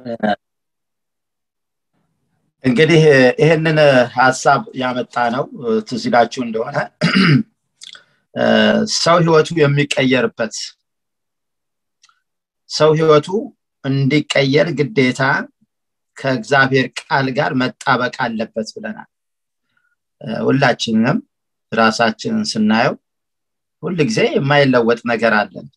እንግዲህ ይህንን ሀሳብ ያመጣ ነው ትዝ ይላችሁ እንደሆነ ሰው ህይወቱ የሚቀየርበት ሰው ህይወቱ እንዲቀየር ግዴታ ከእግዚአብሔር ቃል ጋር መጣበቅ አለበት ብለናል ሁላችንም ራሳችንን ስናየው ሁል ጊዜ የማይለወጥ ነገር አለን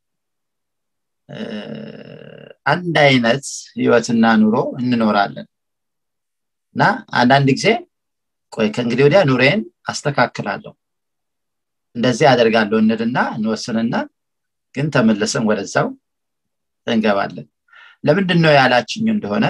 አንድ አይነት ህይወትና ኑሮ እንኖራለን እና አንዳንድ ጊዜ ቆይ ከእንግዲህ ወዲያ ኑሬን አስተካክላለሁ እንደዚህ አደርጋለሁ እንልና እንወስንና ግን ተመለሰን ወደዛው እንገባለን ለምንድን ነው ያላችኝ እንደሆነ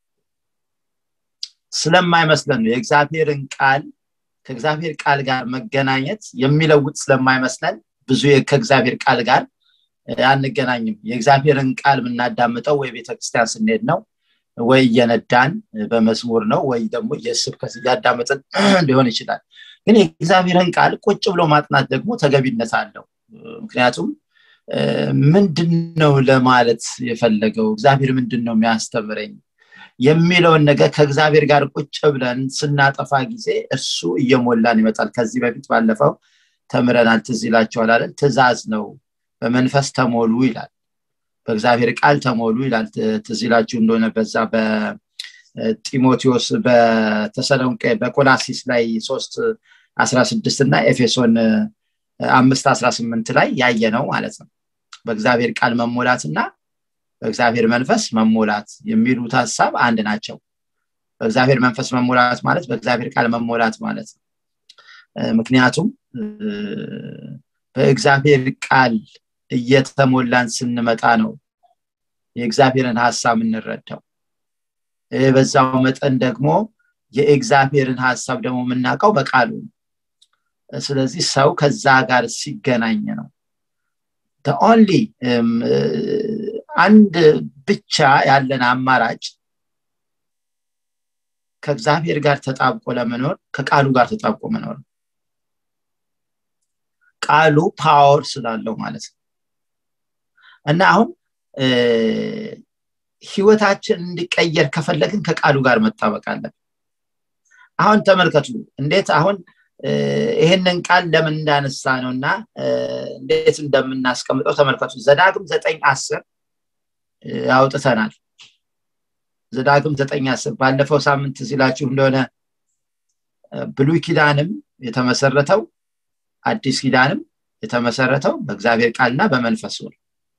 ስለማይመስለን ነው የእግዚአብሔርን ቃል ከእግዚአብሔር ቃል ጋር መገናኘት የሚለውጥ ስለማይመስለን ብዙ ከእግዚአብሔር ቃል ጋር አንገናኝም የእግዚአብሔርን ቃል የምናዳምጠው ወይ ቤተክርስቲያን ስንሄድ ነው ወይ እየነዳን በመዝሙር ነው ወይ ደግሞ የስብከት እያዳመጥን ሊሆን ይችላል ግን የእግዚአብሔርን ቃል ቁጭ ብሎ ማጥናት ደግሞ ተገቢነት አለው ምክንያቱም ምንድን ነው ለማለት የፈለገው እግዚአብሔር ምንድን ነው የሚያስተምረኝ የሚለውን ነገር ከእግዚአብሔር ጋር ቁጭ ብለን ስናጠፋ ጊዜ እሱ እየሞላን ይመጣል ከዚህ በፊት ባለፈው ተምረናል ትዝ ይላቸዋል አይደል ትእዛዝ ነው በመንፈስ ተሞሉ ይላል በእግዚአብሔር ቃል ተሞሉ ይላል ትዝ ይላችሁ እንደሆነ በዛ በጢሞቴዎስ በተሰሎንቄ በቆላሲስ ላይ ሶስት አስራ ስድስት እና ኤፌሶን አምስት አስራ ስምንት ላይ ያየ ነው ማለት ነው በእግዚአብሔር ቃል መሞላትና በእግዚአብሔር መንፈስ መሞላት የሚሉት ሀሳብ አንድ ናቸው በእግዚአብሔር መንፈስ መሞላት ማለት በእግዚአብሔር ቃል መሞላት ማለት ነው ምክንያቱም በእግዚአብሔር ቃል እየተሞላን ስንመጣ ነው የእግዚአብሔርን ሀሳብ እንረዳው በዛው መጠን ደግሞ የእግዚአብሔርን ሀሳብ ደግሞ የምናውቀው በቃሉ ስለዚህ ሰው ከዛ ጋር ሲገናኝ ነው ኦንሊ አንድ ብቻ ያለን አማራጭ ከእግዚአብሔር ጋር ተጣብቆ ለመኖር ከቃሉ ጋር ተጣብቆ መኖር ቃሉ ፓወር ስላለው ማለት ነው እና አሁን ህይወታችን እንዲቀየር ከፈለግን ከቃሉ ጋር መጣበቅ አለን አሁን ተመልከቱ እንዴት አሁን ይህንን ቃል ለምን እንዳነሳ ነው እና እንዴት እንደምናስቀምጠው ተመልከቱ ዘዳግም ዘጠኝ አስር አውጥተናል ዘዳግም ዘጠኝ አስር ባለፈው ሳምንት ሲላችሁ እንደሆነ ብሉይ ኪዳንም የተመሰረተው አዲስ ኪዳንም የተመሰረተው በእግዚአብሔር ቃልና በመንፈሱ ነው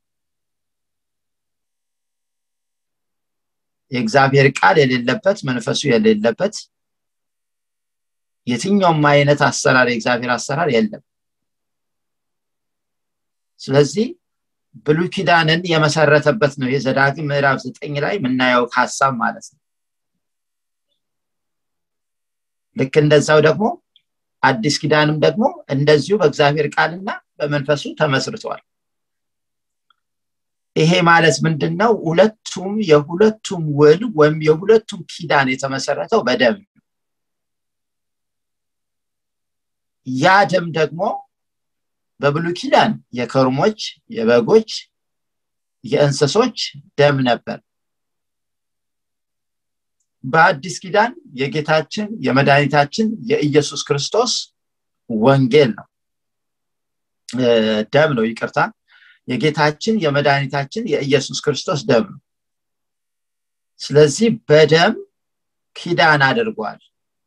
የእግዚአብሔር ቃል የሌለበት መንፈሱ የሌለበት የትኛውም አይነት አሰራር የእግዚአብሔር አሰራር የለም ስለዚህ ብሉይ ኪዳንን የመሰረተበት ነው የዘዳግም ምዕራፍ ዘጠኝ ላይ የምናየው ሀሳብ ማለት ነው ልክ እንደዛው ደግሞ አዲስ ኪዳንም ደግሞ እንደዚሁ በእግዚአብሔር ቃልና በመንፈሱ ተመስርተዋል ይሄ ማለት ምንድን ነው ሁለቱም የሁለቱም ውል ወይም የሁለቱም ኪዳን የተመሰረተው በደም ያ ደም ደግሞ በብሉ ኪዳን የከርሞች የበጎች የእንስሶች ደም ነበር በአዲስ ኪዳን የጌታችን የመድኃኒታችን የኢየሱስ ክርስቶስ ወንጌል ነው ደም ነው ይቅርታ የጌታችን የመድኃኒታችን የኢየሱስ ክርስቶስ ደም ነው ስለዚህ በደም ኪዳን አድርጓል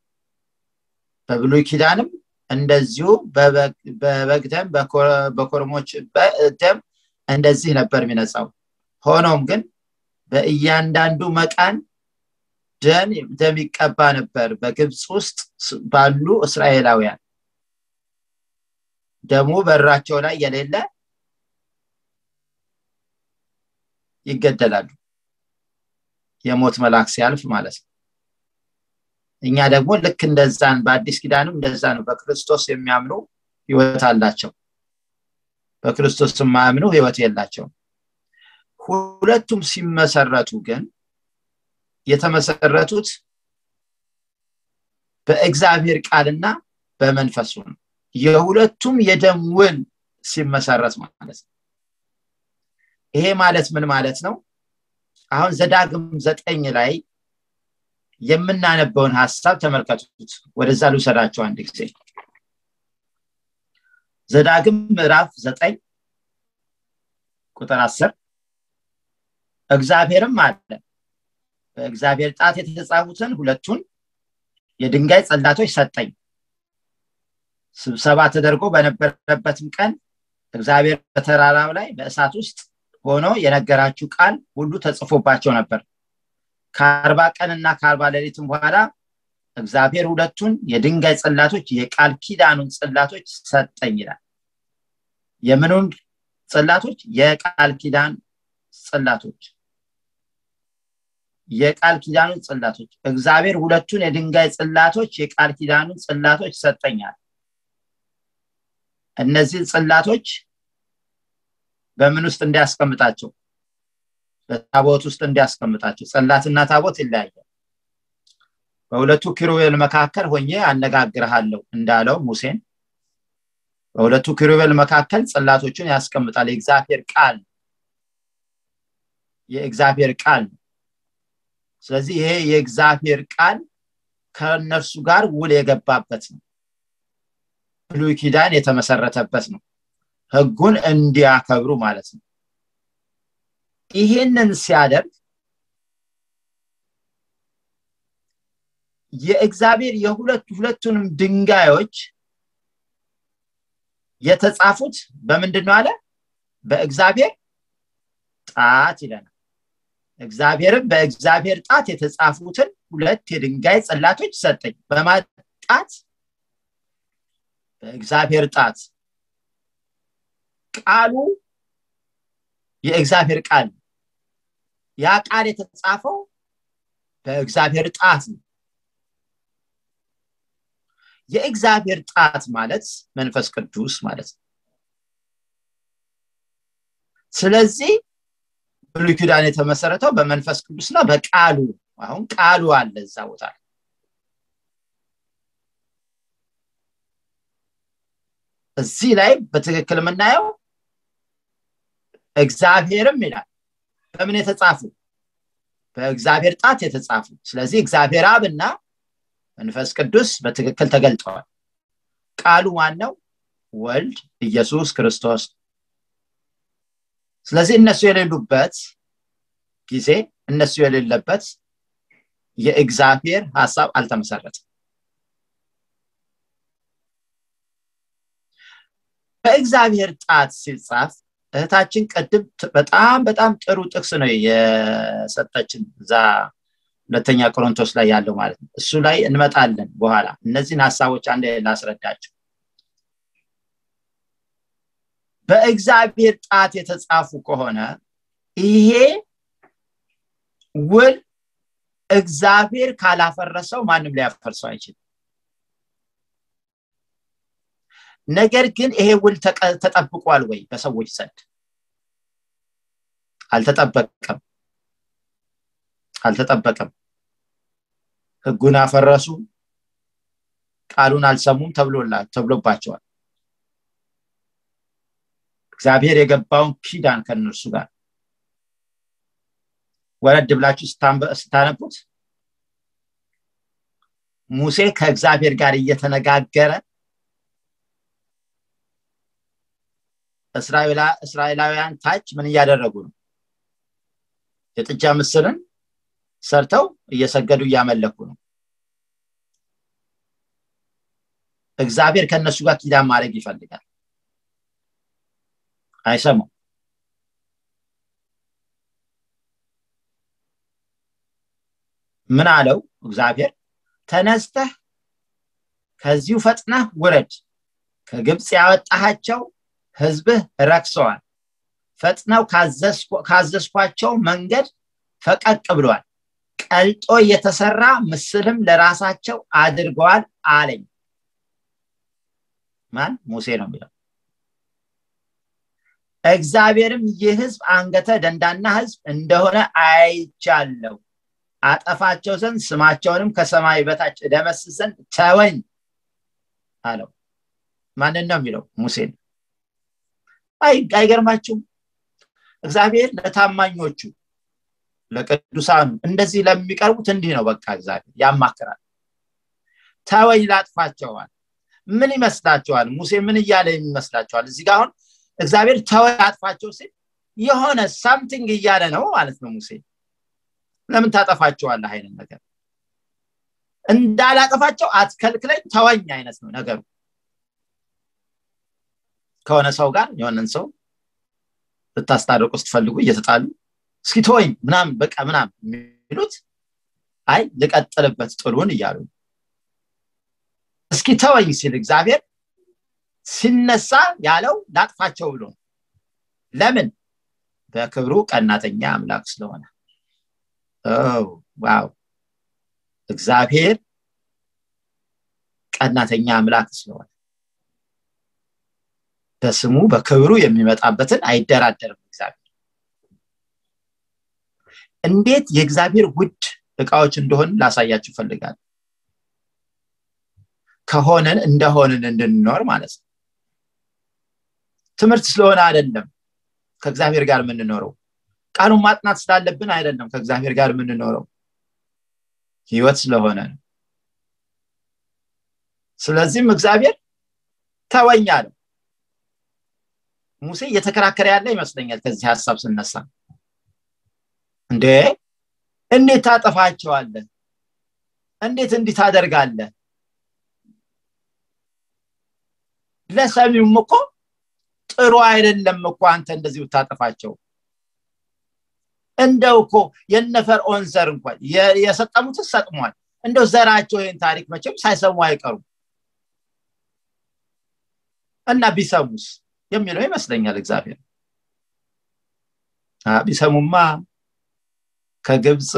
በብሉይ ኪዳንም እንደዚሁ በበግ ደም በኮርሞች ደም እንደዚህ ነበር የሚነጻው ሆኖም ግን በእያንዳንዱ መቃን ደም ይቀባ ነበር በግብፅ ውስጥ ባሉ እስራኤላውያን ደሙ በራቸው ላይ የሌለ ይገደላሉ የሞት መልአክ ሲያልፍ ማለት ነው እኛ ደግሞ ልክ እንደዛን በአዲስ ኪዳንም እንደዛ ነው በክርስቶስ የሚያምኑ ህይወት አላቸው በክርስቶስ የማያምኑ ህይወት የላቸው ሁለቱም ሲመሰረቱ ግን የተመሰረቱት በእግዚአብሔር ቃልና በመንፈሱ ነው የሁለቱም የደም ውል ሲመሰረት ማለት ነው ይሄ ማለት ምን ማለት ነው አሁን ዘዳግም ዘጠኝ ላይ የምናነበውን ሀሳብ ተመልከቱት ወደዛ ልውሰዳቸው አንድ ጊዜ ዘዳግም ምዕራፍ ዘጠኝ ቁጥር አስር እግዚአብሔርም አለ በእግዚአብሔር ጣት የተጻፉትን ሁለቱን የድንጋይ ጸላቶች ሰጠኝ ስብሰባ ተደርጎ በነበረበትም ቀን እግዚአብሔር በተራራው ላይ በእሳት ውስጥ ሆኖ የነገራችሁ ቃል ሁሉ ተጽፎባቸው ነበር ከአርባ ቀንና ከአርባ ሌሊትም በኋላ እግዚአብሔር ሁለቱን የድንጋይ ጽላቶች የቃል ኪዳኑን ጽላቶች ሰጠኝ ይላል የምኑን ጽላቶች የቃል ኪዳን ጽላቶች የቃል ኪዳኑን ጽላቶች እግዚአብሔር ሁለቱን የድንጋይ ጽላቶች የቃል ኪዳኑን ጽላቶች ሰጠኛል እነዚህ ጽላቶች በምን ውስጥ እንዲያስቀምጣቸው በታቦት ውስጥ እንዲያስቀምጣቸው ጸላትና ታቦት ይለያያል በሁለቱ ኪሩቤል መካከል ሆኜ አነጋግርሃለሁ እንዳለው ሙሴን በሁለቱ ኪሩቤል መካከል ጽላቶችን ያስቀምጣል የእግዚአብሔር ቃል የእግዚአብሔር ቃል ስለዚህ ይሄ የእግዚአብሔር ቃል ከእነርሱ ጋር ውል የገባበት ነው ብሉይ ኪዳን የተመሰረተበት ነው ህጉን እንዲያከብሩ ማለት ነው ይህንን ሲያደርግ የእግዚአብሔር የሁለቱ ሁለቱንም ድንጋዮች የተጻፉት በምንድን ነው አለ በእግዚአብሔር ጣት ይለናል እግዚአብሔርም በእግዚአብሔር ጣት የተጻፉትን ሁለት የድንጋይ ጽላቶች ሰጠኝ በማጣት በእግዚአብሔር ጣት ቃሉ የእግዚአብሔር ቃል ያ ቃል የተጻፈው በእግዚአብሔር ጣት ነው የእግዚአብሔር ጣት ማለት መንፈስ ቅዱስ ማለት ነው ስለዚህ ብሉይ ኪዳን የተመሰረተው በመንፈስ ቅዱስና በቃሉ አሁን ቃሉ አለ እዛ ቦታ እዚህ ላይ በትክክል የምናየው እግዚአብሔርም ይላል በምን የተጻፉ በእግዚአብሔር ጣት የተጻፉ ስለዚህ እግዚአብሔር አብና መንፈስ ቅዱስ በትክክል ተገልጠዋል ቃሉ ማነው ወልድ ኢየሱስ ክርስቶስ ስለዚህ እነሱ የሌሉበት ጊዜ እነሱ የሌለበት የእግዚአብሔር ሀሳብ አልተመሰረተም በእግዚአብሔር ጣት ሲጻፍ እህታችን ቅድም በጣም በጣም ጥሩ ጥቅስ ነው የሰጠችን እዛ ሁለተኛ ቆሮንቶስ ላይ ያለው ማለት ነው እሱ ላይ እንመጣለን በኋላ እነዚህን ሀሳቦች አንድ ላስረዳቸው በእግዚአብሔር ጣት የተጻፉ ከሆነ ይሄ ውል እግዚአብሔር ካላፈረሰው ማንም ሊያፈርሰው አይችልም ነገር ግን ይሄ ውል ተጠብቋል ወይ በሰዎች ዘንድ አልተጠበቀም አልተጠበቀም ህጉን አፈረሱ ቃሉን አልሰሙም ተብሎባቸዋል እግዚአብሔር የገባውን ኪዳን ከእነርሱ ጋር ወረድ ብላችሁ ስታነቡት ሙሴ ከእግዚአብሔር ጋር እየተነጋገረ እስራኤላውያን ታች ምን እያደረጉ ነው የጥጃ ምስልን ሰርተው እየሰገዱ እያመለኩ ነው እግዚአብሔር ከእነሱ ጋር ኪዳን ማድረግ ይፈልጋል አይሰሙም ምን አለው እግዚአብሔር ተነስተህ ከዚሁ ፈጥነህ ውረድ ከግብፅ ያወጣሃቸው ህዝብህ ረክሰዋል ፈጥነው ካዘዝኳቸው መንገድ ፈቀቅ ብሏል ቀልጦ የተሰራ ምስልም ለራሳቸው አድርገዋል አለኝ ማን ሙሴ ነው የሚለው እግዚአብሔርም ይህ ህዝብ አንገተ ደንዳና ህዝብ እንደሆነ አይቻለው አጠፋቸው ዘንድ ስማቸውንም ከሰማይ በታች እደመስስ ዘንድ ተወኝ አለው ማንን ነው የሚለው ሙሴን አይገርማችሁም እግዚአብሔር ለታማኞቹ ለቅዱሳኑ እንደዚህ ለሚቀርቡት እንዲህ ነው በቃ እግዚአብሔር ያማክራል ተወኝ ላጥፋቸዋል ምን ይመስላቸዋል ሙሴ ምን እያለ ይመስላቸዋል እዚህ ጋር አሁን እግዚአብሔር ተወኝ ላጥፋቸው ሲል የሆነ ሳምቲንግ እያለ ነው ማለት ነው ሙሴ ለምን ታጠፋቸዋለህ አይነት ነገር እንዳላጠፋቸው አትከልክለኝ ተወኝ አይነት ነው ነገሩ ከሆነ ሰው ጋር የሆነን ሰው ልታስታርቁ ስትፈልጉ እየተጣሉ እስኪ ተወኝ ምናምን በቃ ምናምን የሚሉት አይ ልቀጥልበት ጥሉን እያሉ እስኪ ተወኝ ሲል እግዚአብሔር ሲነሳ ያለው ላጥፋቸው ብሎ ለምን በክብሩ ቀናተኛ አምላክ ስለሆነ ዋው እግዚአብሔር ቀናተኛ አምላክ ስለሆነ በስሙ በክብሩ የሚመጣበትን አይደራደርም እግዚአብሔር እንዴት የእግዚአብሔር ውድ እቃዎች እንደሆን ላሳያችሁ ፈልጋል ከሆነን እንደሆንን እንድንኖር ማለት ነው ትምህርት ስለሆነ አይደለም ከእግዚአብሔር ጋር የምንኖረው ቃሉን ማጥናት ስላለብን አይደለም ከእግዚአብሔር ጋር የምንኖረው ህይወት ስለሆነ ነው ስለዚህም እግዚአብሔር ተወኝ አለው ሙሴ እየተከራከረ ያለ ይመስለኛል ከዚህ ሀሳብ ስነሳ እንዴ እንዴት ታጠፋቸዋለህ እንዴት እንዲህ ታደርጋለህ ለሰሚውም እኮ ጥሩ አይደለም እኮ አንተ እንደዚህ ብታጠፋቸው እንደው እኮ የነፈርዖን ዘር እንኳን የሰጠሙትን ሰጥሟል እንደው ዘራቸው ይህን ታሪክ መቼም ሳይሰሙ አይቀሩም እና ቢሰሙስ የሚለው ይመስለኛል እግዚአብሔር ቢሰሙማ ከግብፅ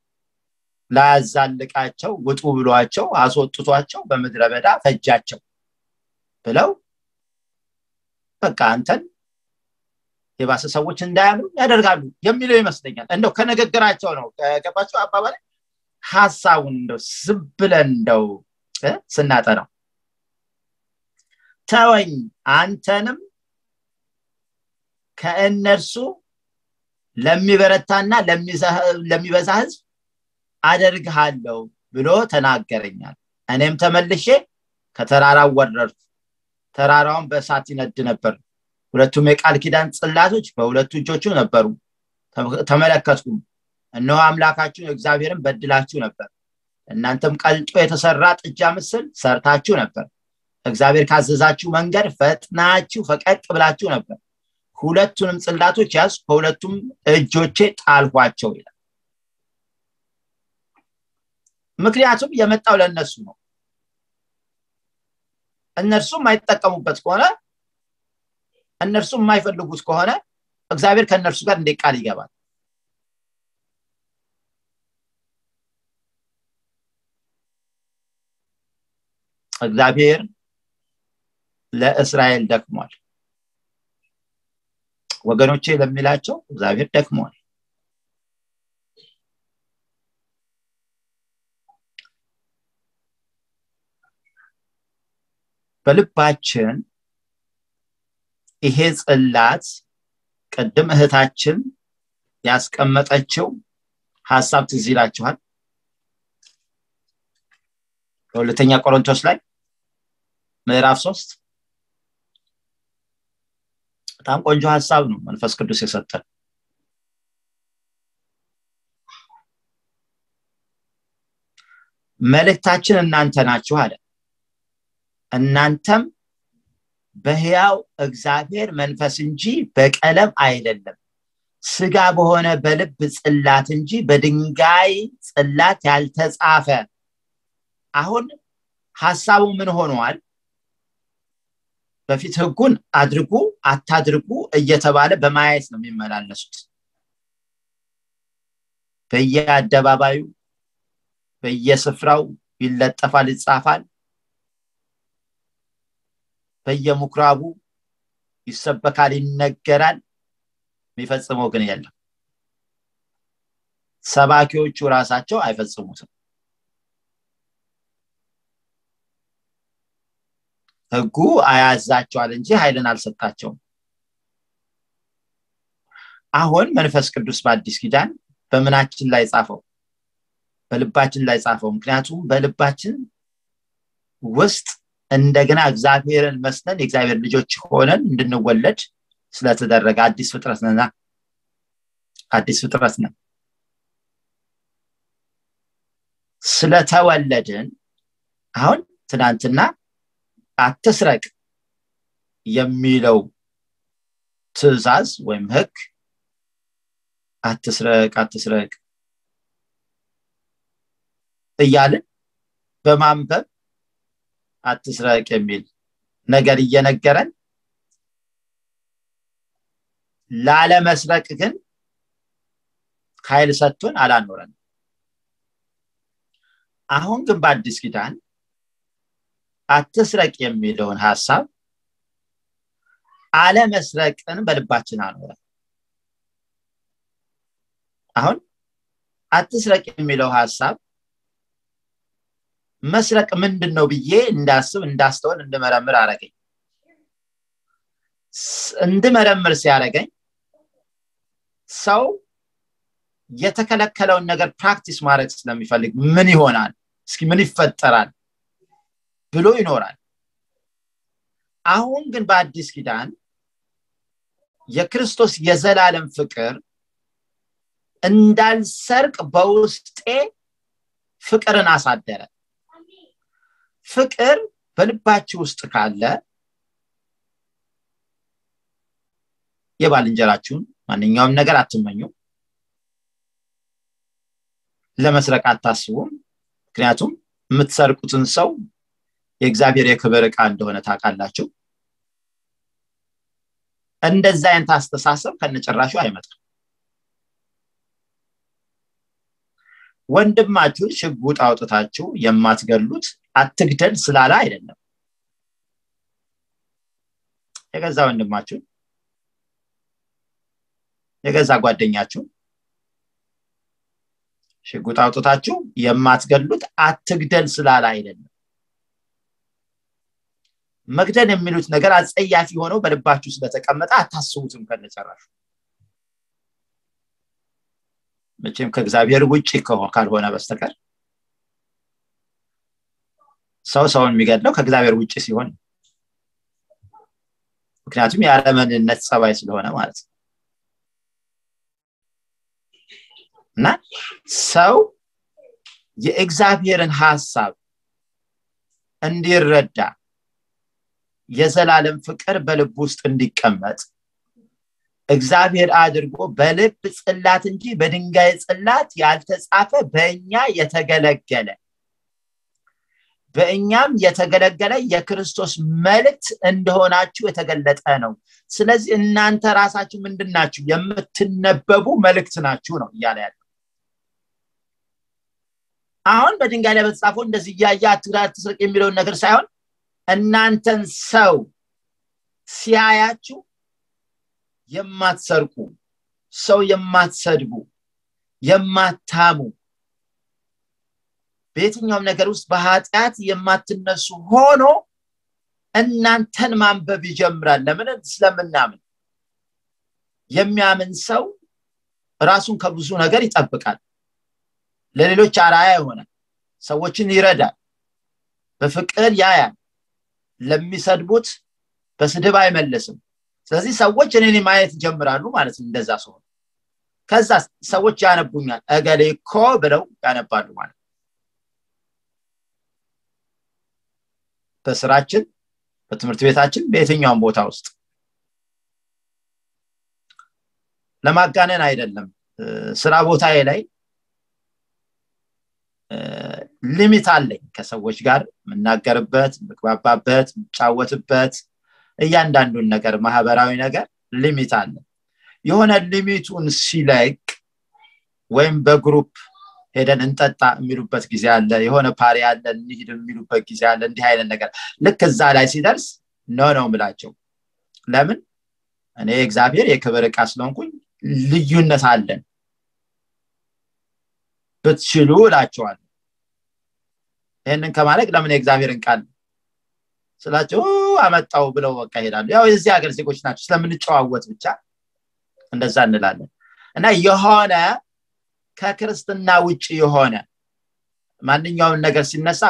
ላያዛልቃቸው ውጡ ብሏቸው አስወጥቷቸው በምድረ በዳ ፈጃቸው ብለው በቃ አንተን የባሰ ሰዎች እንዳያምኑ ያደርጋሉ የሚለው ይመስለኛል እንደው ከንግግራቸው ነው ከገባቸው አባባል ሀሳቡን እንደው ዝም ብለን እንደው ስናጠናው ተወኝ አንተንም ከእነርሱ ለሚበረታና ለሚበዛ ህዝብ አደርግሃለሁ ብሎ ተናገረኛል እኔም ተመልሼ ከተራራው ወረድኩ ተራራውን በእሳት ይነድ ነበር ሁለቱም የቃል ኪዳን ጽላቶች በሁለቱ እጆቹ ነበሩ ተመለከትኩም እነሆ አምላካችሁን እግዚአብሔርን በድላችሁ ነበር እናንተም ቀልጦ የተሰራ ጥጃ ምስል ሰርታችሁ ነበር እግዚአብሔር ካዘዛችሁ መንገድ ፈጥናችሁ ፈቀቅ ብላችሁ ነበር ሁለቱንም ጽላቶች ያዝ በሁለቱም እጆቼ ጣልኳቸው ይላል ምክንያቱም የመጣው ለእነሱ ነው እነርሱ የማይጠቀሙበት ከሆነ እነርሱ የማይፈልጉት ከሆነ እግዚአብሔር ከእነርሱ ጋር እንዴት ቃል ይገባል እግዚአብሔር ለእስራኤል ደክሟል ወገኖቼ ለሚላቸው እግዚአብሔር ደክሟል በልባችን ይሄ ጽላት ቅድም እህታችን ያስቀመጠችው ሀሳብ ትዝ ይላችኋል በሁለተኛ ቆሮንቶስ ላይ ምዕራፍ ሶስት በጣም ቆንጆ ሀሳብ ነው መንፈስ ቅዱስ የሰጠን መልእክታችን እናንተ ናችሁ አለ እናንተም በህያው እግዚአብሔር መንፈስ እንጂ በቀለም አይደለም ስጋ በሆነ በልብ ጽላት እንጂ በድንጋይ ጽላት ያልተጻፈ አሁን ሀሳቡ ምን ሆኗል በፊት ህጉን አድርጉ አታድርጉ እየተባለ በማየት ነው የሚመላለሱት በየአደባባዩ በየስፍራው ይለጠፋል ይጻፋል በየምኩራቡ ይሰበካል ይነገራል የሚፈጽመው ግን የለም ሰባኪዎቹ ራሳቸው አይፈጽሙትም ህጉ አያዛቸዋል እንጂ ኃይልን አልሰጣቸውም አሁን መንፈስ ቅዱስ በአዲስ ኪዳን በምናችን ላይ ጻፈው በልባችን ላይ ጻፈው ምክንያቱም በልባችን ውስጥ እንደገና እግዚአብሔርን መስለን የእግዚአብሔር ልጆች ሆነን እንድንወለድ ስለተደረገ አዲስ ፍጥረት ነና አዲስ ፍጥረት ነን ስለተወለድን አሁን ትናንትና አትስረቅ የሚለው ትእዛዝ ወይም ህግ አትስረቅ አትስረቅ እያልን በማንበብ አትስረቅ የሚል ነገር እየነገረን ላለመስረቅ ግን ኃይል ሰጥቶን አላኖረን አሁን ግን በአዲስ ኪዳን አትስረቅ የሚለውን ሀሳብ አለመስረቅን በልባችን አኖረ አሁን አትስረቅ የሚለው ሀሳብ መስረቅ ምንድን ነው ብዬ እንዳስብ እንዳስተውል እንድመረምር አረገኝ እንድመረምር ሲያደረገኝ ሰው የተከለከለውን ነገር ፕራክቲስ ማድረግ ስለሚፈልግ ምን ይሆናል እስኪ ምን ይፈጠራል ብሎ ይኖራል አሁን ግን በአዲስ ኪዳን የክርስቶስ የዘላለም ፍቅር እንዳልሰርቅ በውስጤ ፍቅርን አሳደረ ፍቅር በልባችሁ ውስጥ ካለ የባልንጀራችሁን ማንኛውም ነገር አትመኙ ለመስረቅ አታስቡም ምክንያቱም የምትሰርቁትን ሰው የእግዚአብሔር የክብር ዕቃ እንደሆነ ታውቃላችሁ እንደዛ አይነት አስተሳሰብ ከነጭራሹ አይመጣም ወንድማችሁን ሽጉጥ አውጥታችሁ የማትገሉት አትግደል ስላለ አይደለም የገዛ ወንድማችሁን የገዛ ጓደኛችሁን ሽጉጥ አውጥታችሁ የማትገሉት አትግደል ስላለ አይደለም መግደል የሚሉት ነገር አጸያፊ ሆነው በልባችሁ ስለተቀመጠ አታስቡትም ከነጨራሹ መቼም ከእግዚአብሔር ውጭ ካልሆነ በስተቀር ሰው ሰውን የሚገድለው ከእግዚአብሔር ውጭ ሲሆን ምክንያቱም የአለመንነት ጸባይ ስለሆነ ማለት ነው እና ሰው የእግዚአብሔርን ሀሳብ እንዲረዳ የዘላለም ፍቅር በልብ ውስጥ እንዲቀመጥ እግዚአብሔር አድርጎ በልብ ጽላት እንጂ በድንጋይ ጽላት ያልተጻፈ በእኛ የተገለገለ በእኛም የተገለገለ የክርስቶስ መልእክት እንደሆናችሁ የተገለጠ ነው ስለዚህ እናንተ ራሳችሁ ምንድን ናችሁ የምትነበቡ መልእክት ናችሁ ነው እያለ ያለ አሁን በድንጋይ ላይ በተጻፈው እንደዚህ እያየ አትግዳ አትስረቅ የሚለውን ነገር ሳይሆን እናንተን ሰው ሲያያችሁ የማትሰርቁ ሰው የማትሰድቡ የማታሙ በየትኛውም ነገር ውስጥ በኃጢአት የማትነሱ ሆኖ እናንተን ማንበብ ይጀምራል ለምን ስለምናምን የሚያምን ሰው ራሱን ከብዙ ነገር ይጠብቃል ለሌሎች አራያ ይሆናል ሰዎችን ይረዳል በፍቅር ያያል ለሚሰድቡት በስድብ አይመለስም ስለዚህ ሰዎች እኔን ማየት ይጀምራሉ ማለት ነው እንደዛ ሲሆን ከዛ ሰዎች ያነቡኛል እገሌ እኮ ብለው ያነባሉ ማለት በስራችን በትምህርት ቤታችን በየትኛውም ቦታ ውስጥ ለማጋነን አይደለም ስራ ቦታዬ ላይ ሊሚት አለኝ ከሰዎች ጋር የምናገርበት የምግባባበት የምጫወትበት እያንዳንዱን ነገር ማህበራዊ ነገር ሊሚት አለ የሆነ ሊሚቱን ሲለቅ ወይም በግሩፕ ሄደን እንጠጣ የሚሉበት ጊዜ አለ የሆነ ፓሪ አለ እንሂድ የሚሉበት ጊዜ አለ እንዲህ አይነት ነገር ልክ እዛ ላይ ሲደርስ ነው ነው ምላቸው ለምን እኔ እግዚአብሔር የክብር እቃ ስለሆንኩኝ ልዩነት አለን ብትችሉ እላቸዋል ይህንን ከማድረግ ለምን የእግዚአብሔርን ቃል ስላቸው አመጣው ብለው በቃ ይሄዳሉ ያው የዚህ ሀገር ዜጎች ናቸው ስለምንጨዋወት ብቻ እንደዛ እንላለን እና የሆነ ከክርስትና ውጭ የሆነ ማንኛውም ነገር ሲነሳ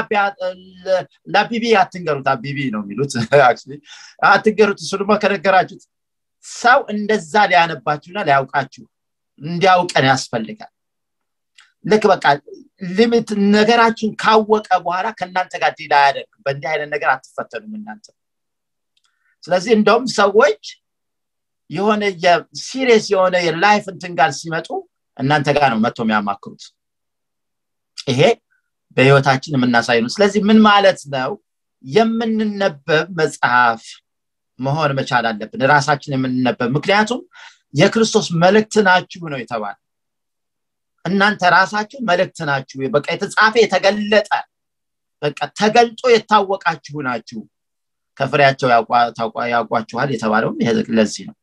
ለአቢቢ አትንገሩት አቢቢ ነው የሚሉት አትንገሩት እሱ ደግሞ ከነገራችሁት ሰው እንደዛ ሊያነባችሁና ሊያውቃችሁ እንዲያውቀን ያስፈልጋል ልክ በቃ ሊሚት ነገራችሁን ካወቀ በኋላ ከእናንተ ጋር ዲል አያደርግ በእንዲህ አይነት ነገር አትፈተኑም እናንተ ስለዚህ እንደውም ሰዎች የሆነ የሲሪየስ የሆነ የላይፍ እንትን ጋር ሲመጡ እናንተ ጋር ነው መጥቶ የሚያማክሩት ይሄ በህይወታችን የምናሳይ ነው ስለዚህ ምን ማለት ነው የምንነበብ መጽሐፍ መሆን መቻል አለብን ራሳችን የምንነበብ ምክንያቱም የክርስቶስ መልእክት ናችሁ ነው የተባለ እናንተ ራሳችሁ መልእክት ናችሁ በቃ የተጻፈ የተገለጠ በቃ ተገልጦ የታወቃችሁ ናችሁ ከፍሬያቸው ያውቋችኋል የተባለውም ለዚህ ነው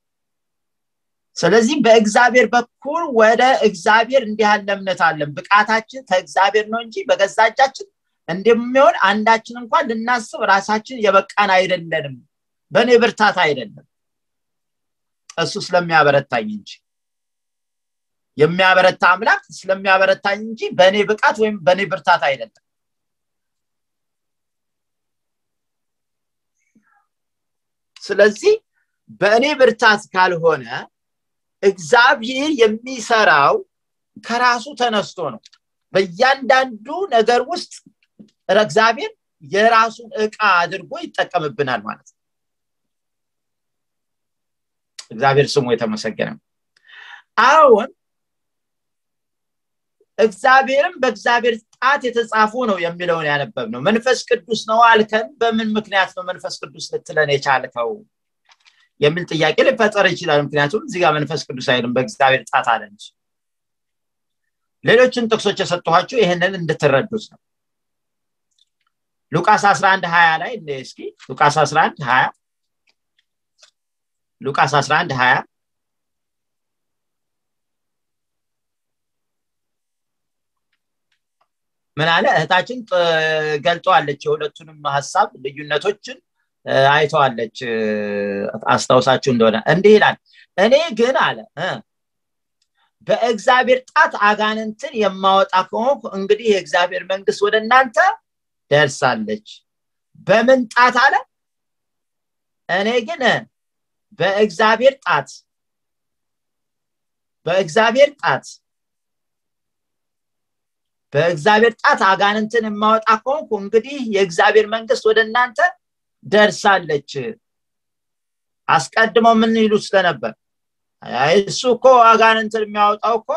ስለዚህ በእግዚአብሔር በኩል ወደ እግዚአብሔር እንዲህ ያለ እምነት አለን ብቃታችን ከእግዚአብሔር ነው እንጂ በገዛ እጃችን እንደሚሆን አንዳችን እንኳን ልናስብ ራሳችን የበቃን አይደለንም በእኔ ብርታት አይደለም እሱ ስለሚያበረታኝ እንጂ የሚያበረታ አምላክ ስለሚያበረታኝ እንጂ በእኔ ብቃት ወይም በእኔ ብርታት አይደለም ስለዚህ በእኔ ብርታት ካልሆነ እግዚአብሔር የሚሰራው ከራሱ ተነስቶ ነው በእያንዳንዱ ነገር ውስጥ እግዚአብሔር የራሱን እቃ አድርጎ ይጠቀምብናል ማለት ነው እግዚአብሔር ስሙ የተመሰገነ አሁን እግዚአብሔርም በእግዚአብሔር ጣት የተጻፉ ነው የሚለውን ያነበብ ነው መንፈስ ቅዱስ ነው አልከን በምን ምክንያት ነው መንፈስ ቅዱስ ልትለን የቻልከው የሚል ጥያቄ ሊፈጠር ይችላል ምክንያቱም እዚህ ጋር መንፈስ ቅዱስ አይልም በእግዚአብሔር ጣት አለ እንጂ ሌሎችን ጥቅሶች የሰጠኋችሁ ይህንን እንድትረዱት ነው ሉቃስ 11 20 ላይ እስኪ ሉቃስ 11 20 ሉቃስ 11 20 ምን አለ እህታችን ገልጠዋለች የሁለቱንም ሀሳብ ልዩነቶችን አይተዋለች አስታውሳችሁ እንደሆነ እንዲህ ይላል እኔ ግን አለ በእግዚአብሔር ጣት አጋንንትን የማወጣ ከሆንኩ እንግዲህ የእግዚአብሔር መንግስት ወደ እናንተ ደርሳለች በምን ጣት አለ እኔ ግን በእግዚአብሔር ጣት በእግዚአብሔር ጣት በእግዚአብሔር ጣት አጋንንትን የማወጣ ከሆንኩ እንግዲህ የእግዚአብሔር መንግስት ወደ እናንተ ደርሳለች አስቀድሞ ምን ይሉ ስለነበር እሱ እኮ አጋንንትን የሚያወጣው እኮ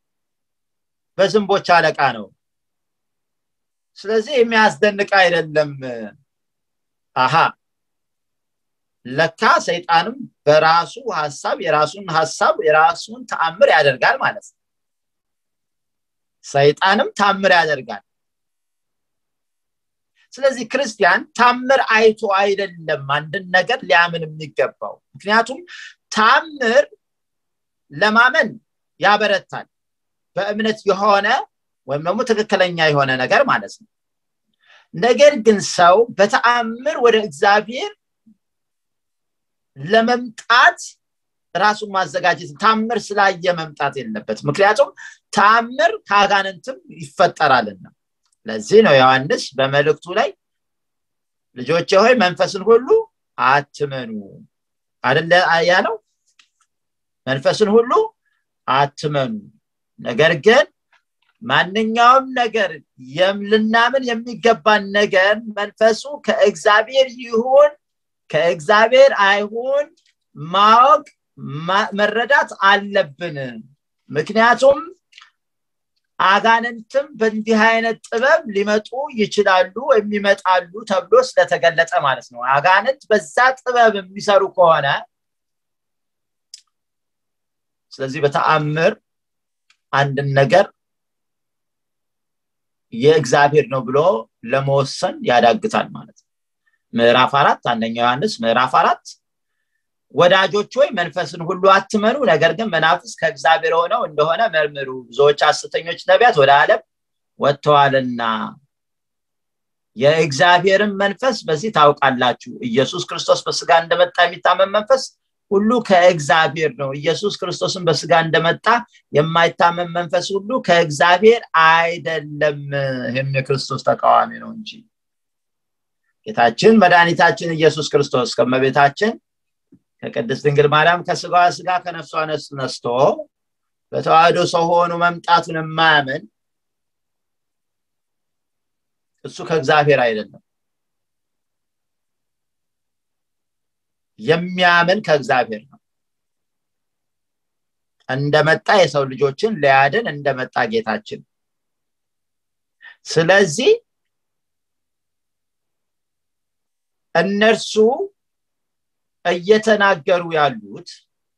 በዝንቦች አለቃ ነው ስለዚህ የሚያስደንቅ አይደለም አሃ ለካ ሰይጣንም በራሱ ሀሳብ የራሱን ሀሳብ የራሱን ተአምር ያደርጋል ማለት ነው ሰይጣንም ታምር ያደርጋል ስለዚህ ክርስቲያን ታምር አይቶ አይደለም አንድን ነገር ሊያምን የሚገባው ምክንያቱም ታምር ለማመን ያበረታል በእምነት የሆነ ወይም ደግሞ ትክክለኛ የሆነ ነገር ማለት ነው ነገር ግን ሰው በተአምር ወደ እግዚአብሔር ለመምጣት ራሱን ማዘጋጀት ታምር ስላየ መምጣት የለበት ምክንያቱም ታምር ከአጋንንትም ይፈጠራልና ለዚህ ነው ዮሐንስ በመልእክቱ ላይ ልጆች ሆይ መንፈስን ሁሉ አትመኑ አደለ ያለው መንፈስን ሁሉ አትመኑ ነገር ግን ማንኛውም ነገር ልናምን የሚገባን ነገር መንፈሱ ከእግዚአብሔር ይሁን ከእግዚአብሔር አይሁን ማወቅ መረዳት አለብን ምክንያቱም አጋንንትም በእንዲህ አይነት ጥበብ ሊመጡ ይችላሉ ወይም ይመጣሉ ተብሎ ስለተገለጠ ማለት ነው አጋንንት በዛ ጥበብ የሚሰሩ ከሆነ ስለዚህ በተአምር አንድን ነገር የእግዚአብሔር ነው ብሎ ለመወሰን ያዳግታል ማለት ነው ምዕራፍ አራት አንደኛው ዮሐንስ ምዕራፍ አራት ወዳጆች ወይ መንፈስን ሁሉ አትመኑ ነገር ግን መናፍስ ከእግዚአብሔር ሆነው እንደሆነ መርምሩ ብዙዎች ሐሰተኞች ነቢያት ወደ ዓለም ወጥተዋልና የእግዚአብሔርን መንፈስ በዚህ ታውቃላችሁ ኢየሱስ ክርስቶስ በስጋ እንደመጣ የሚታመን መንፈስ ሁሉ ከእግዚአብሔር ነው ኢየሱስ ክርስቶስን በስጋ እንደመጣ የማይታመን መንፈስ ሁሉ ከእግዚአብሔር አይደለም ይህም የክርስቶስ ተቃዋሚ ነው እንጂ ጌታችን መድኃኒታችን ኢየሱስ ክርስቶስ ከመቤታችን ከቅድስት ድንግል ማርያም ከስጋዋ ስጋ ከነፍሷ ነፍስ ነስቶ በተዋህዶ ሰው ሆኖ መምጣቱን የማያምን እሱ ከእግዚአብሔር አይደለም የሚያምን ከእግዚአብሔር ነው እንደመጣ የሰው ልጆችን ሊያድን እንደመጣ ጌታችን ስለዚህ እነርሱ እየተናገሩ ያሉት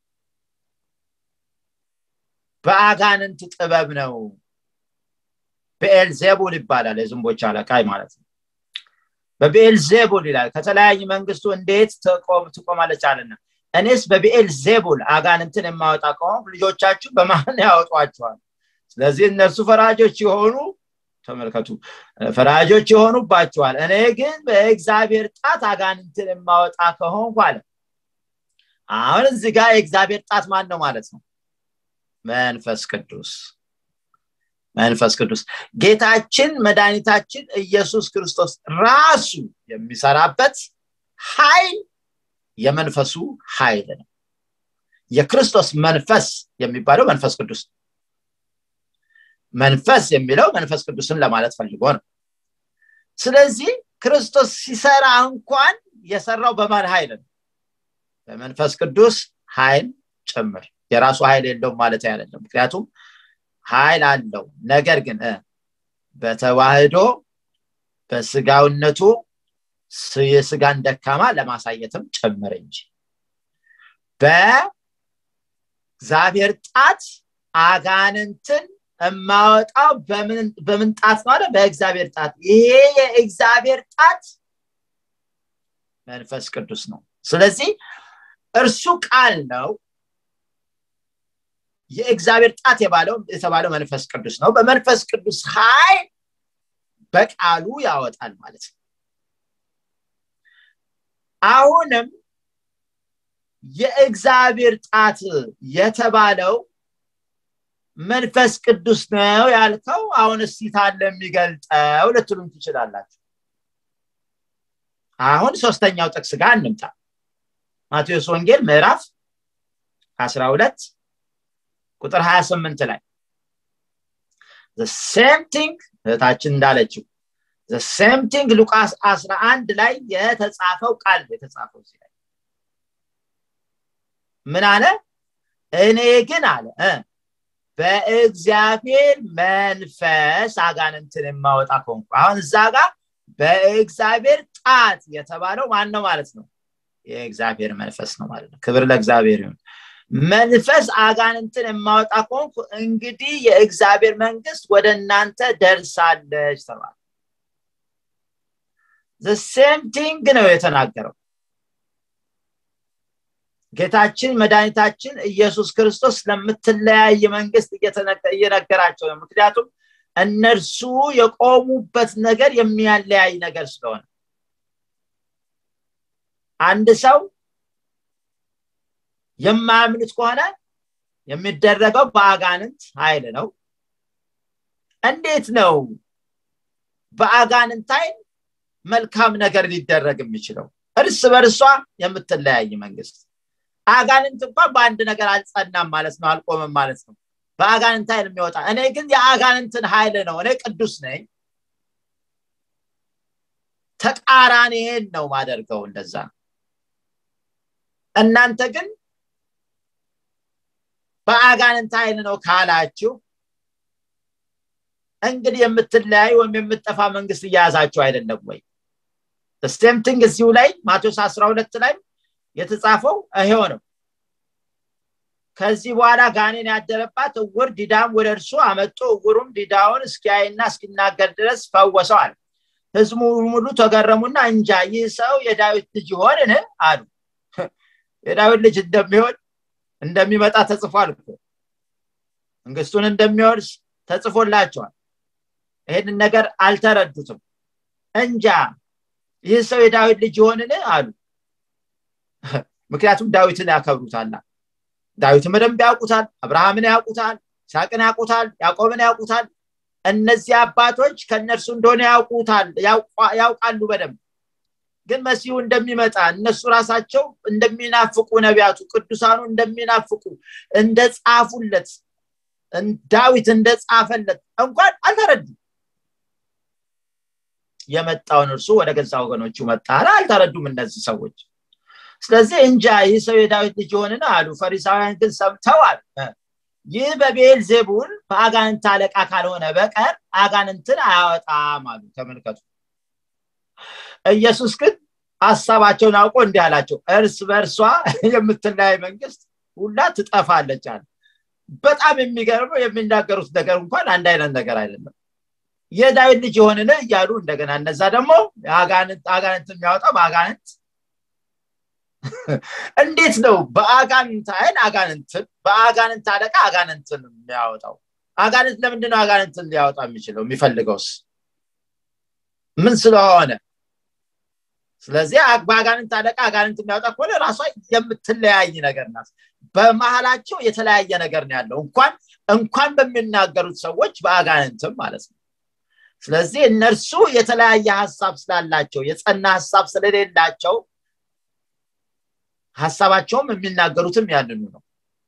በአጋንንት ጥበብ ነው በኤልዜቡል ይባላል የዝንቦች አለቃይ ማለት ነው በቤኤልዜቡል ይላል ከተለያዩ መንግስቱ እንዴት ትቆማለች አለና እኔስ በቤኤልዜቡል አጋንንትን የማወጣ ከሆን ልጆቻችሁ በማን ያወጧቸዋል ስለዚህ እነርሱ ፈራጆች የሆኑ ተመልከቱ ፈራጆች የሆኑባቸዋል እኔ ግን በእግዚአብሔር ጣት አጋንንትን የማወጣ ከሆንኩ አለ አሁን እዚህ ጋር የእግዚአብሔር ጣት ማን ነው ማለት ነው መንፈስ ቅዱስ መንፈስ ቅዱስ ጌታችን መድኃኒታችን ኢየሱስ ክርስቶስ ራሱ የሚሰራበት ኃይል የመንፈሱ ኃይል ነው የክርስቶስ መንፈስ የሚባለው መንፈስ ቅዱስ መንፈስ የሚለው መንፈስ ቅዱስን ለማለት ፈልጎ ነው ስለዚህ ክርስቶስ ሲሰራ እንኳን የሰራው በማን ኃይል ነው በመንፈስ ቅዱስ ኃይል ጭምር የራሱ ኃይል የለውም ማለት አይደለም ምክንያቱም ኃይል አለው ነገር ግን በተዋህዶ በስጋውነቱ የስጋን ደካማ ለማሳየትም ጭምር እንጂ በእግዚአብሔር ጣት አጋንንትን የማወጣው በምን ጣት ነው አለ በእግዚአብሔር ጣት ይሄ የእግዚአብሔር ጣት መንፈስ ቅዱስ ነው ስለዚህ እርሱ ቃል ነው የእግዚአብሔር ጣት የተባለው መንፈስ ቅዱስ ነው በመንፈስ ቅዱስ ኃይል በቃሉ ያወጣል ማለት ነው አሁንም የእግዚአብሔር ጣት የተባለው መንፈስ ቅዱስ ነው ያልከው አሁን እስቲታን ለሚገልጠው ልትሉም ትችላላችሁ አሁን ሶስተኛው ጥቅስ ጋር እንምጣ ማቴዎስ ወንጌል ምዕራፍ 12 ቁጥር 28 ላይ ሴም ቲንግ እህታችን እንዳለችው ሴም ቲንግ ሉቃስ 11 ላይ የተጻፈው ቃል የተጻፈው እዚህ ላይ ምን አለ እኔ ግን አለ በእግዚአብሔር መንፈስ አጋንንትን የማወጣ ከሆንኩ አሁን እዛ ጋር በእግዚአብሔር ጣት የተባለው ማን ነው ማለት ነው የእግዚአብሔር መንፈስ ነው ማለት ነው ክብር ለእግዚአብሔር ይሁን መንፈስ አጋንንትን የማወጣ ከሆንኩ እንግዲህ የእግዚአብሔር መንግስት ወደ እናንተ ደርሳለች ተባለ ሴም ቲንግ ነው የተናገረው ጌታችን መድኃኒታችን ኢየሱስ ክርስቶስ ለምትለያይ መንግስት እየነገራቸው ነው ምክንያቱም እነርሱ የቆሙበት ነገር የሚያለያይ ነገር ስለሆነ አንድ ሰው የማያምኑት ከሆነ የሚደረገው በአጋንንት ኃይል ነው እንዴት ነው በአጋንንት ኃይል መልካም ነገር ሊደረግ የሚችለው እርስ በርሷ የምትለያይ መንግስት አጋንንት እንኳን በአንድ ነገር አልጸናም ማለት ነው አልቆምም ማለት ነው በአጋንንት ኃይል የሚወጣ እኔ ግን የአጋንንትን ኃይል ነው እኔ ቅዱስ ነኝ ተቃራኒን ነው ማደርገው እንደዛ እናንተ ግን በአጋንንት ኃይል ነው ካላችሁ እንግዲህ የምትለያይ ወይም የምጠፋ መንግስት እያያዛችሁ አይደለም ወይ ስቴምቲንግ እዚሁ ላይ ማቴዎስ 12 ላይ የተጻፈው ይሄው ነው ከዚህ በኋላ ጋኔን ያደረባት እውር ዲዳም ወደ እርሱ አመጡ እውሩም ዲዳውን እስኪያይና እስኪናገር ድረስ ፈወሰዋል ህዝቡ ሙሉ ተገረሙና እንጃ ይህ ሰው የዳዊት ልጅ ይሆንን አሉ የዳዊት ልጅ እንደሚሆን እንደሚመጣ ተጽፏል እኮ መንግስቱን እንደሚወርስ ተጽፎላቸዋል ይህንን ነገር አልተረዱትም እንጃ ይህ ሰው የዳዊት ልጅ ይሆንን አሉ ምክንያቱም ዳዊትን ያከብሩታል ዳዊትን በደንብ ያውቁታል አብርሃምን ያውቁታል ይስሐቅን ያውቁታል ያዕቆብን ያውቁታል እነዚህ አባቶች ከእነርሱ እንደሆነ ያውቁታል ያውቃሉ በደንብ ግን መሲሁ እንደሚመጣ እነሱ ራሳቸው እንደሚናፍቁ ነቢያቱ ቅዱሳኑ እንደሚናፍቁ እንደ ጻፉለት ዳዊት እንደጻፈለት እንኳን አልተረዱ የመጣውን እርሱ ወደ ገዛ ወገኖቹ መጣ አልተረዱም እነዚህ ሰዎች ስለዚህ እንጃ ይህ ሰው የዳዊት ልጅ የሆንን አሉ ፈሪሳውያን ግን ሰምተዋል ይህ በቤል ዜቡል በአጋንንት አለቃ ካልሆነ በቀር አጋንንትን አያወጣም አሉ ተመልከቱ ኢየሱስ ግን ሀሳባቸውን አውቆ እንዲህ አላቸው እርስ በእርሷ የምትለያይ መንግስት ሁላ ትጠፋለች አለ በጣም የሚገርመው የሚናገሩት ነገር እንኳን አንድ አይነት ነገር አይደለም የዳዊት ልጅ የሆንን እያሉ እንደገና እነዛ ደግሞ አጋንንት የሚያወጣው በአጋንንት እንዴት ነው በአጋንንት አይን አጋንንትን በአጋንንት አለቃ አጋንንትን የሚያወጣው አጋንንት ለምንድነው አጋንንትን ሊያወጣ የሚችለው የሚፈልገውስ ምን ስለሆነ ስለዚህ በአጋንንት አለቃ አጋንንት የሚያወጣ ከሆነ ራሷ የምትለያይ ነገር ናት በመሀላቸው የተለያየ ነገር ነው ያለው እንኳን እንኳን በሚናገሩት ሰዎች በአጋንንትም ማለት ነው ስለዚህ እነርሱ የተለያየ ሀሳብ ስላላቸው የጸና ሀሳብ ስለሌላቸው ሀሳባቸውም የሚናገሩትም ያንኑ ነው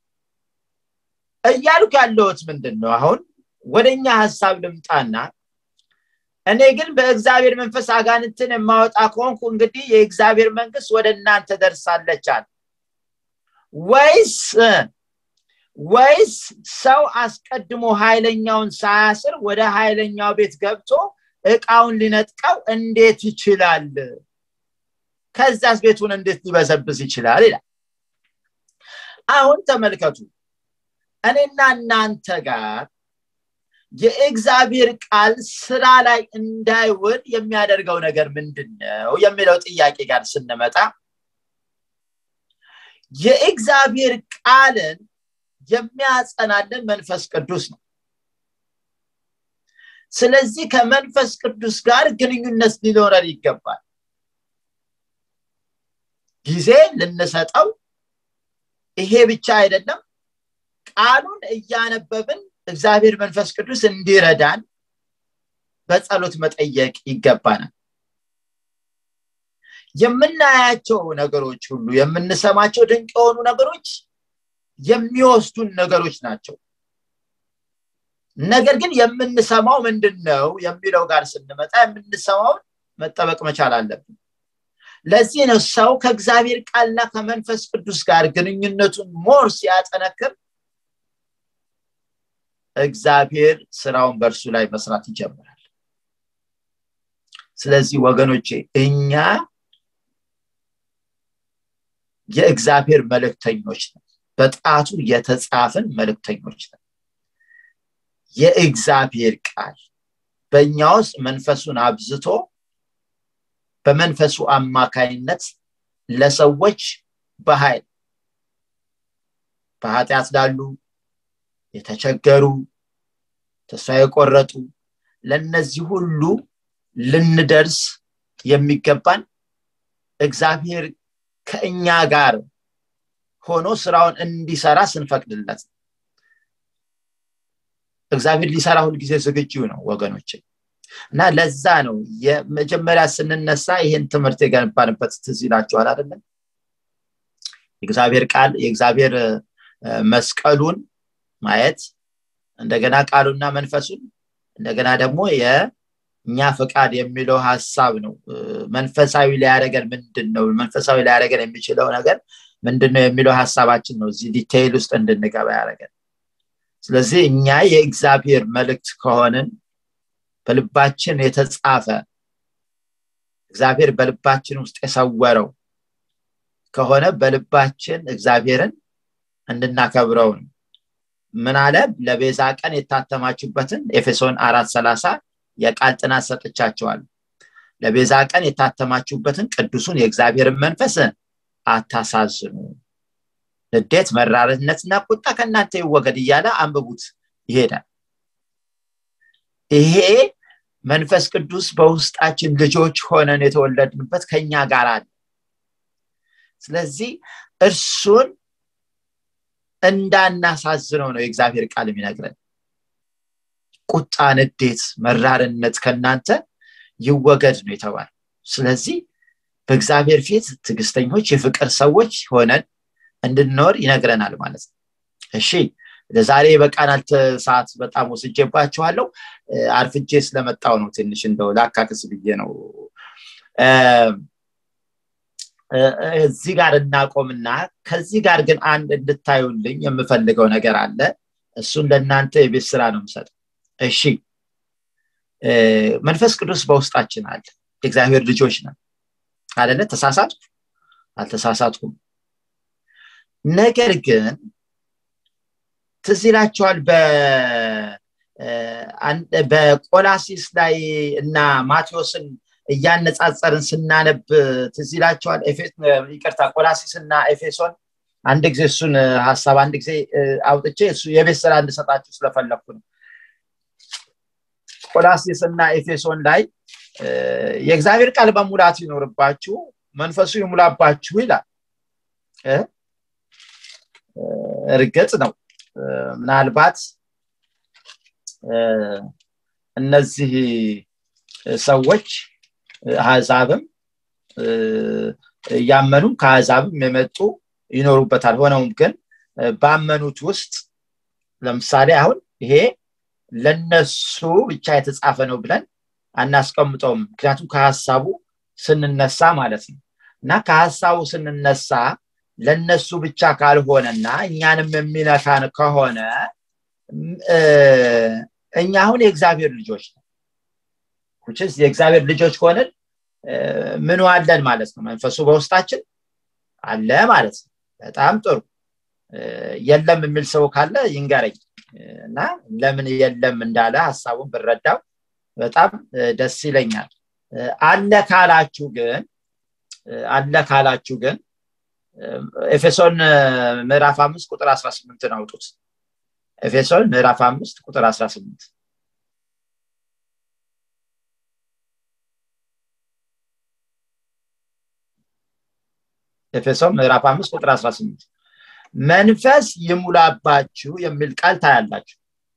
እያልኩ ያለሁት ምንድን ነው አሁን ወደኛ ሀሳብ ልምጣና እኔ ግን በእግዚአብሔር መንፈስ አጋንንትን የማወጣ ከሆንኩ እንግዲህ የእግዚአብሔር መንግስት ወደ እናንተ ደርሳለች አለ ወይስ ወይስ ሰው አስቀድሞ ኃይለኛውን ሳያስር ወደ ኃይለኛው ቤት ገብቶ እቃውን ሊነጥቀው እንዴት ይችላል ከዛስ ቤቱን እንዴት ሊበዘብዝ ይችላል ይላል አሁን ተመልከቱ እኔና እናንተ ጋር የእግዚአብሔር ቃል ስራ ላይ እንዳይውል የሚያደርገው ነገር ምንድን ነው የሚለው ጥያቄ ጋር ስንመጣ የእግዚአብሔር ቃልን የሚያጸናልን መንፈስ ቅዱስ ነው ስለዚህ ከመንፈስ ቅዱስ ጋር ግንኙነት ሊኖረን ይገባል ጊዜ ልንሰጠው ይሄ ብቻ አይደለም ቃሉን እያነበብን እግዚአብሔር መንፈስ ቅዱስ እንዲረዳን በጸሎት መጠየቅ ይገባናል የምናያቸው ነገሮች ሁሉ የምንሰማቸው ድንቅ የሆኑ ነገሮች የሚወስዱን ነገሮች ናቸው ነገር ግን የምንሰማው ምንድን ነው የሚለው ጋር ስንመጣ የምንሰማውን መጠበቅ መቻል አለብን ለዚህ ነው ሰው ከእግዚአብሔር ቃልና ከመንፈስ ቅዱስ ጋር ግንኙነቱን ሞር ሲያጠነክር እግዚአብሔር ስራውን በእርሱ ላይ መስራት ይጀምራል ስለዚህ ወገኖቼ እኛ የእግዚአብሔር መልእክተኞች ነው በጣቱ የተጻፍን መልእክተኞች ነው የእግዚአብሔር ቃል በእኛ ውስጥ መንፈሱን አብዝቶ በመንፈሱ አማካይነት ለሰዎች በኃይል በኃጢአት ላሉ የተቸገሩ ተስፋ የቆረጡ ለነዚህ ሁሉ ልንደርስ የሚገባን እግዚአብሔር ከእኛ ጋር ሆኖ ስራውን እንዲሰራ ስንፈቅድለት እግዚአብሔር ሊሰራ ሁልጊዜ ዝግጁ ነው ወገኖች እና ለዛ ነው የመጀመሪያ ስንነሳ ይህን ትምህርት የገነባንበት ትዝ ይላቸዋል አይደለም የእግዚአብሔር ቃል የእግዚአብሔር መስቀሉን ማየት እንደገና ቃሉና መንፈሱን እንደገና ደግሞ የእኛ ፈቃድ የሚለው ሀሳብ ነው መንፈሳዊ ሊያደረገን ምንድን ነው መንፈሳዊ ሊያደረገን የሚችለው ነገር ምንድን ነው የሚለው ሀሳባችን ነው እዚህ ዲቴይል ውስጥ እንድንገባ ያደረገን ስለዚህ እኛ የእግዚአብሔር መልእክት ከሆንን በልባችን የተጻፈ እግዚአብሔር በልባችን ውስጥ የሰወረው ከሆነ በልባችን እግዚአብሔርን እንድናከብረው ነው ምን አለ ለቤዛ ቀን የታተማችሁበትን ኤፌሶን አራት ሰላሳ የቃል ጥናት ሰጥቻቸዋል ለቤዛ ቀን የታተማችሁበትን ቅዱሱን የእግዚአብሔርን መንፈስ አታሳዝኑ ንዴት መራርነትና ቁጣ ከእናንተ ይወገድ እያለ አንብቡት ይሄዳል ይሄ መንፈስ ቅዱስ በውስጣችን ልጆች ሆነን የተወለድንበት ከኛ ጋር አለ ስለዚህ እርሱን እንዳናሳዝነው ነው የእግዚአብሔር ቃል የሚነግረን ቁጣ ንዴት መራርነት ከእናንተ ይወገድ ነው የተባለ ስለዚህ በእግዚአብሔር ፊት ትግስተኞች የፍቅር ሰዎች ሆነን እንድንኖር ይነግረናል ማለት ነው እሺ ለዛሬ በቃናል ሰዓት በጣም ወስጄባችኋለሁ አርፍጄ ስለመጣው ነው ትንሽ እንደው ላካክስ ብዬ ነው እዚህ ጋር እናቆምና ከዚህ ጋር ግን አንድ እንድታዩልኝ የምፈልገው ነገር አለ እሱን ለእናንተ የቤት ስራ ነው የምሰጠው እሺ መንፈስ ቅዱስ በውስጣችን አለ የእግዚአብሔር ልጆች ነን አደለ ተሳሳትኩ አልተሳሳትኩም ነገር ግን ትዝ ይላቸዋል በቆላሲስ ላይ እና ማቴዎስን እያነጻጸርን ስናነብ ትዝ ይላቸዋል ይቅርታ ቆላሲስ እና ኤፌሶን አንድ ጊዜ እሱን ሀሳብ አንድ ጊዜ አውጥቼ እሱ የቤት ስራ እንድሰጣችሁ ስለፈለግኩ ነው ቆላሲስ እና ኤፌሶን ላይ የእግዚአብሔር ቃል በሙላት ይኖርባችሁ መንፈሱ ይሙላባችሁ ይላል እርግጥ ነው ምናልባት እነዚህ ሰዎች አህዛብም እያመኑም ከአህዛብም የመጡ ይኖሩበታል ሆነውም ግን ባመኑት ውስጥ ለምሳሌ አሁን ይሄ ለነሱ ብቻ የተጻፈ ነው ብለን አናስቀምጠውም ምክንያቱም ከሀሳቡ ስንነሳ ማለት ነው እና ከሀሳቡ ስንነሳ ለነሱ ብቻ ካልሆነና እኛንም የሚነካን ከሆነ እኛ አሁን የእግዚአብሔር ልጆች ነው ኩችስ የእግዚአብሔር ልጆች ከሆንን ምኑ አለን ማለት ነው መንፈሱ በውስጣችን አለ ማለት ነው በጣም ጥሩ የለም የሚል ሰው ካለ ይንገረኝ እና ለምን የለም እንዳለ ሀሳቡን ብረዳው በጣም ደስ ይለኛል አለ ካላችሁ ግን አለ ካላችሁ ግን ኤፌሶን ምዕራፍ አምስት ቁጥር አስራ ስምንትን አውጡት ኤፌሶን ምዕራፍ አምስት ቁጥር አስራ ስምንት ኤፌሶን ምዕራፍ አምስት ቁጥር አስራ ስምንት መንፈስ ይሙላባችሁ የሚል ቃል ታያላችሁ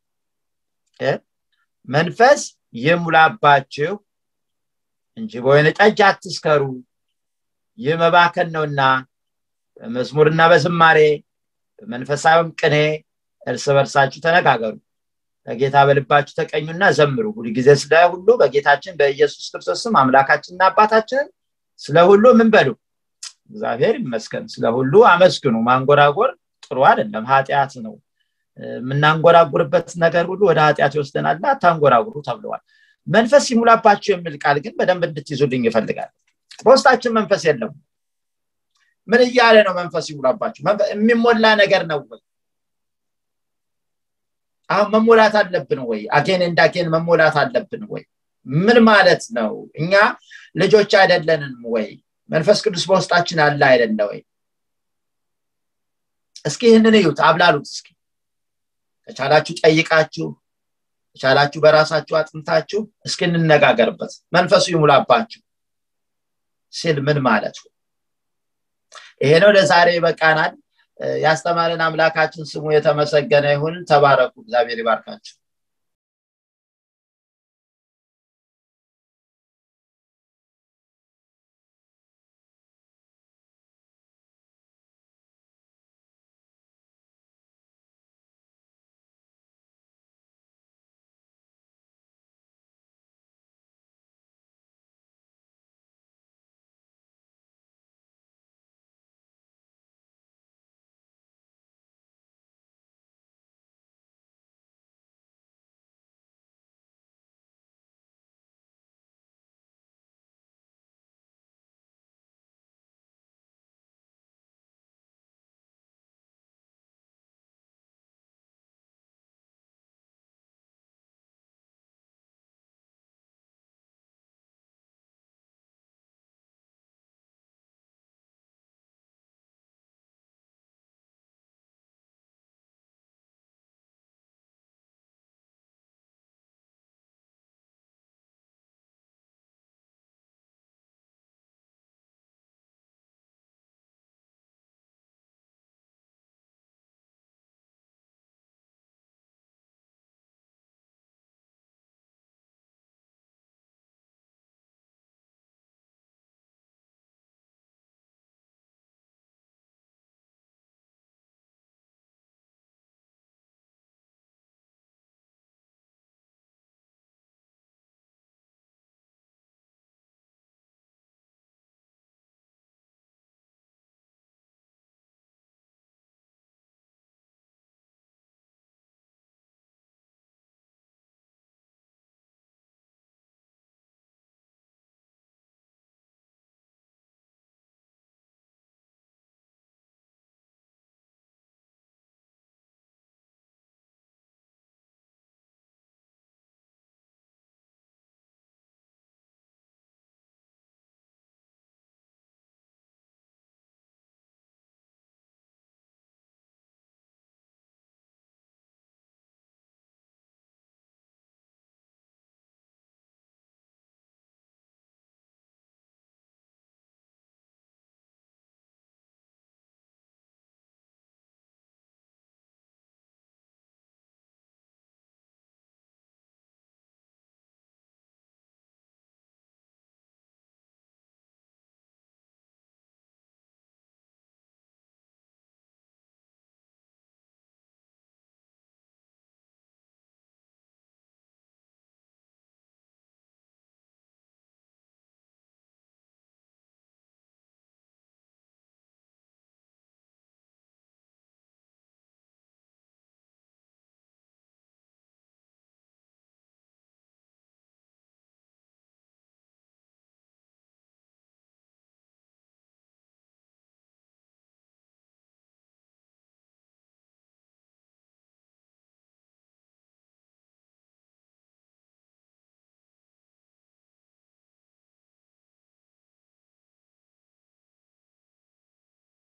መንፈስ ይሙላባችሁ እንጂ በወይን ጠጅ አትስከሩ ይህ መባከን ነውና በመዝሙርና በዝማሬ በመንፈሳዊም ቅኔ እርስ በርሳችሁ ተነጋገሩ በጌታ በልባችሁ ተቀኙና ዘምሩ ሁሉ ጊዜ ስለ ሁሉ በጌታችን በኢየሱስ ክርስቶስም አምላካችንና አባታችንን ስለ ሁሉ ምን በሉ እግዚአብሔር ይመስገን ስለ ሁሉ አመስግኑ ማንጎራጎር ጥሩ አይደለም ኃጢአት ነው የምናንጎራጉርበት ነገር ሁሉ ወደ ኃጢአት ይወስደናል አታንጎራጉሩ ተብለዋል መንፈስ ይሙላባችሁ የሚል ቃል ግን በደንብ እንድትይዙልኝ ይፈልጋል በውስጣችን መንፈስ የለም ምን እያለ ነው መንፈስ ይሙላባችሁ የሚሞላ ነገር ነው ወይ አሁን መሞላት አለብን ወይ አጌን እንዳጌን መሞላት አለብን ወይ ምን ማለት ነው እኛ ልጆች አይደለንም ወይ መንፈስ ቅዱስ በውስጣችን አለ አይደለ ወይ እስኪ ይህንን እዩት አብላሉት እስኪ ከቻላችሁ ጠይቃችሁ ከቻላችሁ በራሳችሁ አጥንታችሁ እስኪ እንነጋገርበት መንፈሱ ይሙላባችሁ ሲል ምን ማለቱ ይሄ ነው ለዛሬ ይበቃናል ያስተማረን አምላካችን ስሙ የተመሰገነ ይሁን ተባረኩ እግዚአብሔር ይባርካችሁ